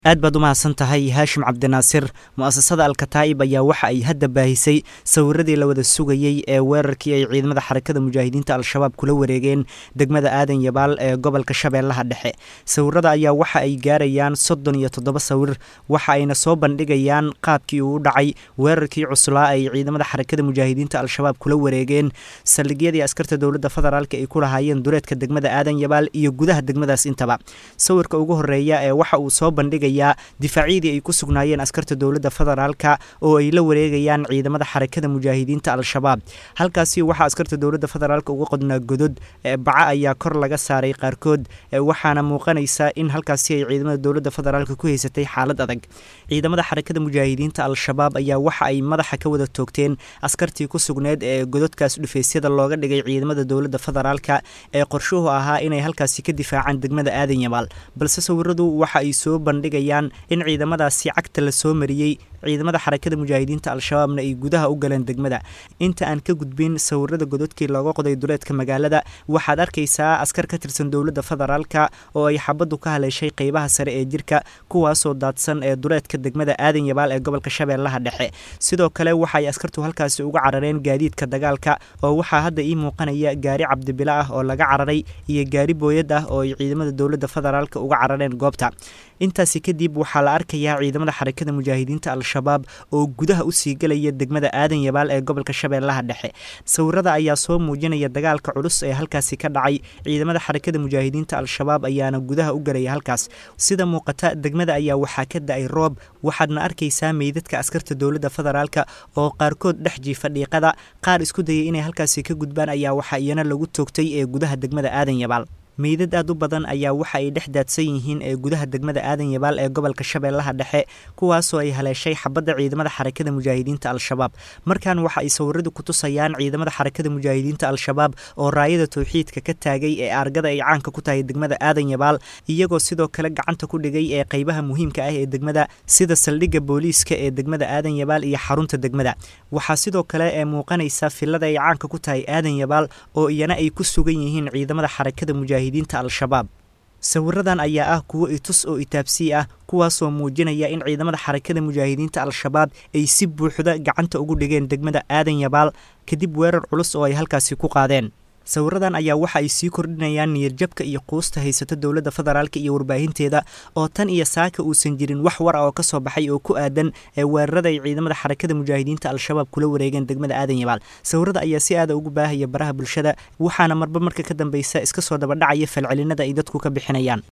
aad baad u mahadsan tahay haashim cabdinaasir mu'asasada alkataa'ib ayaa waxa ay hadda baahisay sawiradii la wada sugayey ee weerarkii ay ciidamada xarakada mujaahidiinta al-shabaab kula wareegeen degmada aadan yabaal ee gobolka shabeellaha dhexe sawirada ayaa waxa ay gaarayaan soddon iyo toddoba sawir waxa ayna soo bandhigayaan qaabkii uu u dhacay weerarkii cuslaa ay ciidamada xarakada mujaahidiinta al-shabaab kula wareegeen saldhigyadii askarta dowladda federaalk ay ku lahaayeen dureedka degmada aadan yabaal iyo gudaha degmadaas intaba sawirka ugu horeeya ee waxa uu soo bandhigay difaacyadii ay ku sugnaayeen askarta dowladda federaalka oo ay la wareegayaan ciidamada xarakada mujaahidiinta al-shabaab halkaasi waxaa askarta dowladda federaalk uga qodnaa godod baca ayaa kor laga saaray qaarkood waxaana muuqanaysa in halkaasi ay ciidamada dowladda federaalk ku haysatay xaalad adag ciidamada xarakada mujaahidiinta al-shabaab ayaa waxa ay madaxa ka wada toogteen askartii ku sugneed ee gododkaas dhufaysyada looga dhigay ciidamada dowladda federaalka ee qorshuhu ahaa inay halkaasi ka difaacaan degmada aadan yabaal balse sawiradu waxa ay soo bandhigay in ciidamadaasi cagta la soo mariyey ciidamada xarakada mujaahidiinta al-shabaabna ay gudaha u galeen degmada inta aan ka gudbin sawirada gododkii looga qoday duleedka magaalada waxaad arkaysaa askar ka tirsan dowladda federaalka oo ay xabaddu ka haleeshay qeybaha sare ee jirka kuwaasoo daadsan ee duleedka degmada aadan yabaal ee gobolka shabeellaha dhexe sidoo kale waxaay askartu halkaasi uga carareen gaadiidka dagaalka oo waxaa hadda ii muuqanaya gaari cabdibilo ah oo laga cararay iyo gaari booyad ah oo ay ciidamada dowladda federaalka uga carareen goobta intaasi kadib waxaa la arkayaa ciidamada xarakada mujaahidiinta al-shabaab oo gudaha usii gelaya degmada aadan yabaal ee gobolka shabeellaha dhexe sawirada ayaa soo muujinaya dagaalka culus ee halkaasi ka dhacay ciidamada xarakada mujaahidiinta al-shabaab ayaana gudaha u gelaya halkaas sida muuqata degmada ayaa waxaa ka da-ay roob waxaadna arkaysaa meydadka askarta dowladda federaalka oo qaarkood dhex jiifa dhiiqada qaar isku dayay inay halkaasi ka gudbaan ayaa waxaa iyana lagu toogtay ee gudaha degmada aadan yabaal meydad aad u badan ayaa waxa ay dhex daadsan yihiin ee gudaha degmada aadan yabaal ee gobolka shabeellaha dhexe kuwaasoo ay haleeshay xabadda ciidamada xarakada mujaahidiinta al-shabaab markan waxa ay sawiradu ku tusayaan ciidamada xarakada mujaahidiinta al-shabaab oo raayada towxiidka ka taagay ee argada ay caanka ku tahay degmada aadan yabaal iyagoo sidoo kale gacanta ku dhigay ee qeybaha muhiimka ah ee degmada sida saldhigga booliiska ee degmada aadan yabaal iyo xarunta degmada waxaa sidoo kale ee muuqanaysa filada ay caanka ku tahay aadan yabaal oo iyana ay ku sugan yihiin ciidamada xarakada mujaahidiin al-shabaab sawiradan ayaa ah kuwo itus oo itaabsii ah kuwaasoo muujinaya in ciidamada xarakada mujaahidiinta al-shabaab ay si buuxda gacanta ugu dhigeen degmada aadan yabaal kadib weerar culus oo ay halkaasi ku qaadeen sawiradan ayaa waxa ay sii kordhinayaan niyadjabka iyo quusta haysata dowladda federaalk iyo warbaahinteeda oo tan iyo saaka uusan jirin wax war a oo ka soo baxay oo ku aadan ee weerarada ay ciidamada xarakada mujaahidiinta al-shabaab kula wareegeen degmada aadan yabaal sawirada ayaa si aada ugu baahaya baraha bulshada waxaana marba marka ka dambeysa iska soo dabadhacaya falcelinada ay dadku ka bixinayaan